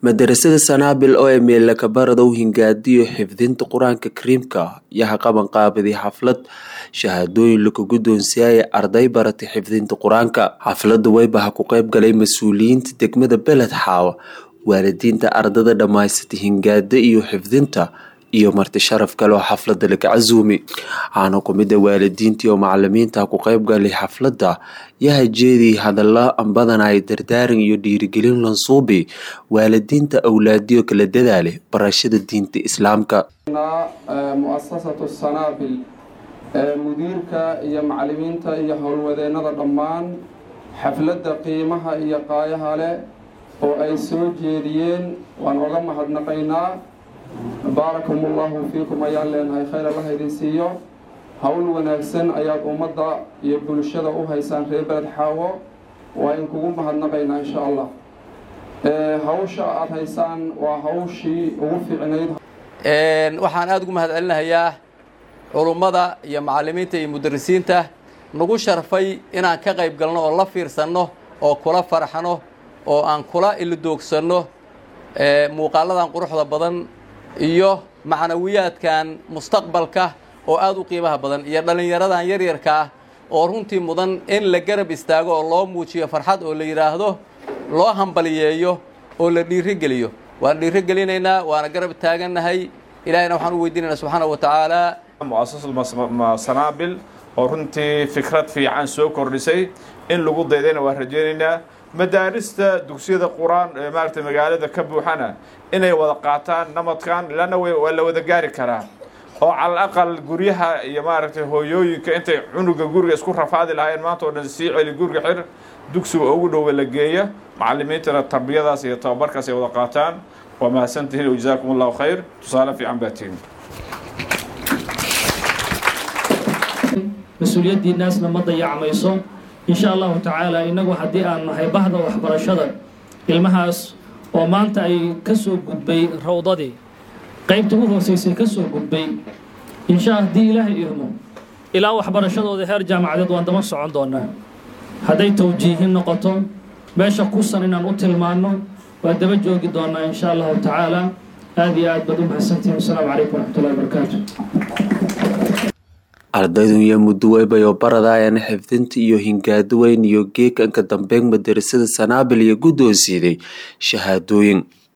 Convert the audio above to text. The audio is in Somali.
madarasada sanaabil oo emeela kabaradow hingaadiyo xifdinta qur-aanka kariimka yaha qaban qaabaday xaflad shahaadooyin laku guddoonsiiyaya arday baratay xifdinta qur-aanka xafladda weybaha ku qeyb galay mas-uuliyiinta degmada beled xaawa waalidiinta ardada dhammaysatay hingaada iyo xifdinta iyo marti sharaf kale oo xafladda laga casuumi waxaana ku mid a waalidiintii oo macalimiinta ku qeyb galay xafladda yaha jeedii hadalla badana ay dardaaran iyo dhiirigelin lansuubi waalidiinta awlaadiyo kala dadaale barashada diinta islaamka muasasatu sanaabil mudiirka iyo macalimiinta iyo howlwadeennada dhammaan xafladda qiimaha iyo qaayaha leh oo ay soo jeediyeen waan oga mahadnaqaynaa baarakum ullahu fiikum ayaan leenahay khayr allaha idin siiyo howl wanaagsan ayaad ummadda iyo bulshada u haysaan reer beled xaawo waa in kugu mahadnaqaynaa insha allah hawsha aada haysaan waa hawshii ugu fiicnayd waxaan aada ugu mahad celinahayaa culummada iyo macalimiinta iyo mudarisiinta nagu sharfay inaan ka qayb galno oo la fiirsanno oo kula farxano oo aan kula ilidoogsanno muuqaaladan quruxda badan iyo macnawiyaadkan mustaqbalka oo aada u qiimaha badan iyo dhallinyaradan yaryarka ah oo runtii mudan in la garab istaago oo loo muujiyo farxad oo la yidhaahdo loo hambaliyeeyo oo la dhiirigeliyo waan dhiirigelinaynaa waana garab taagannahay ilahayna waxaan u weydiinaynaa subxaana wa tacaala muasassanaabil oo runtii fikrad fiican soo kordhisay in lagu daydayna waan rajaynaynaa madaarista dugsiyada qur-aan ee maaragtay magaalada ka buuxana inay wada qaataan namadkan ilana waa la wada gaari karaa oo calal aqal guryaha iyo maaragtay hooyooyinka intay cunuga guriga isku rafaadi lahaayeen maanta oo dhan sii celi guriga xir dugsiga ugu dhowba la geeya macalimiintana tarbiyadaas iyo tababarkaas ay wada qaataan waa mahadsantihiin o jazaakum allahu khayr tusaale fiican baa tihin mas-uuliyaddiinaasna ma dayacmayso insha allahu tacaala innagu haddii aan nahay bahda waxbarashada ilmahaas oo maanta ay ka soo gudbay rawdadii qaybta u hoosaysay ka soo gudbay insha haddii ilaahay idmo ilaa waxbarashadooda heer jaamacadeed waan daba socon doonaa hadday tawjiihin noqoto meesha kusan inaan u tilmaanno waa daba joogi doonaa insha allahu tacaala aada iyo aad baad u mahadsantihin wasalaamu calaykum waraxmatullahi wabarakaatu ardaydu iyo mudduweybayo baradaayana xifdinta iyo hingaado weyn iyo geekanka dambeyn madarasada sanaabil iyo guddoonsiiday shahaadooyin